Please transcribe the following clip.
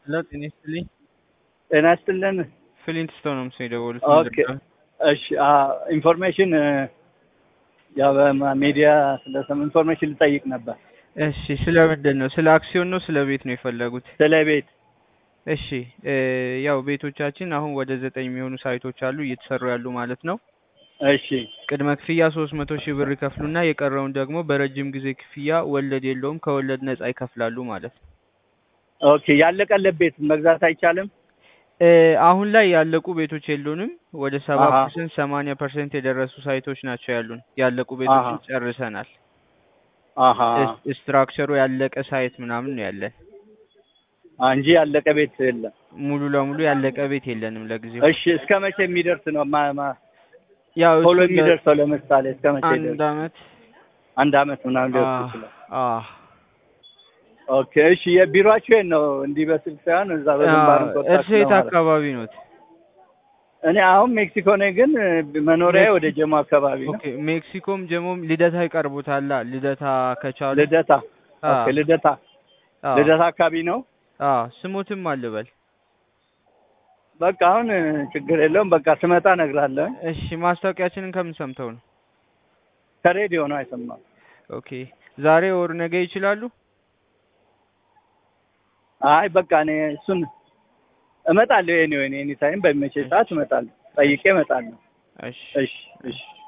ሄሎ ጤና ይስጥልኝ። ጤና ይስጥልን። ፍሊንት ስቶን ነው ምስል የደወሉት። ኦኬ እሺ፣ ኢንፎርሜሽን ያው በሚዲያ ስለሰም ኢንፎርሜሽን ልጠይቅ ነበር። እሺ፣ ስለ ምንድን ነው? ስለ አክሲዮን ነው ስለ ቤት ነው የፈለጉት? ስለ ቤት እሺ፣ ያው ቤቶቻችን አሁን ወደ ዘጠኝ የሚሆኑ ሳይቶች አሉ እየተሰሩ ያሉ ማለት ነው። እሺ ቅድመ ክፍያ ሶስት መቶ ሺህ ብር ይከፍሉና የቀረውን ደግሞ በረጅም ጊዜ ክፍያ ወለድ የለውም ከወለድ ነጻ ይከፍላሉ ማለት ነው። ኦኬ። ያለቀለት ቤት መግዛት አይቻልም? አሁን ላይ ያለቁ ቤቶች የሉንም። ወደ ሰባ አሀ። ፐርሰንት ሰማንያ ፐርሰንት የደረሱ ሳይቶች ናቸው ያሉን። ያለቁ ቤቶችን አሀ። ጨርሰናል። አሀ ስ- ስትራክቸሩ ያለቀ ሳይት ምናምን ነው ያለን። እንጂ ያለቀ ቤት የለም። ሙሉ ለሙሉ ያለቀ ቤት የለንም ለጊዜው። እሺ እስከ መቼ የሚደርስ ነው? ማ- ማ- ያው ቶሎ እሱን ለ- የሚደርሰው ለምሳሌ እስከ መቼ አንድ ይደርስ? አመት አንድ አመት ምናምን ሊወስድ አህ፣ ይችላል። አህ። ኦኬ እሺ። የቢሮአችሁ የት ነው? እንዲህ በስልክ ሳይሆን እዛ በግንባር አዎ፣ እርሶ የት አካባቢ ኖት? እኔ አሁን ሜክሲኮ ነኝ፣ ግን መኖሪያ ወደ ጀሞ አካባቢ ነው። ኦኬ ሜክሲኮም ጀሞም ልደታ ይቀርቡታላ። ልደታ ከቻሉ ልደታ አዎ፣ ኦኬ። ልደታ አዎ፣ ልደታ አካባቢ ነው። አዎ። ስሙትም አልበል። በቃ አሁን ችግር የለውም። በቃ ስመጣ እነግርሃለሁ። እሺ ማስታወቂያችንን ከምን ሰምተው ነው? ከሬዲዮ ነው አይሰማም። ኦኬ ዛሬ ወር ነገ ይችላሉ? አይ በቃ እኔ እሱን እመጣለሁ። ኤኒ ኤኒ ታይም በሚመቸኝ ሰዓት እመጣለሁ። ጠይቄ እመጣለሁ። እሺ እሺ እሺ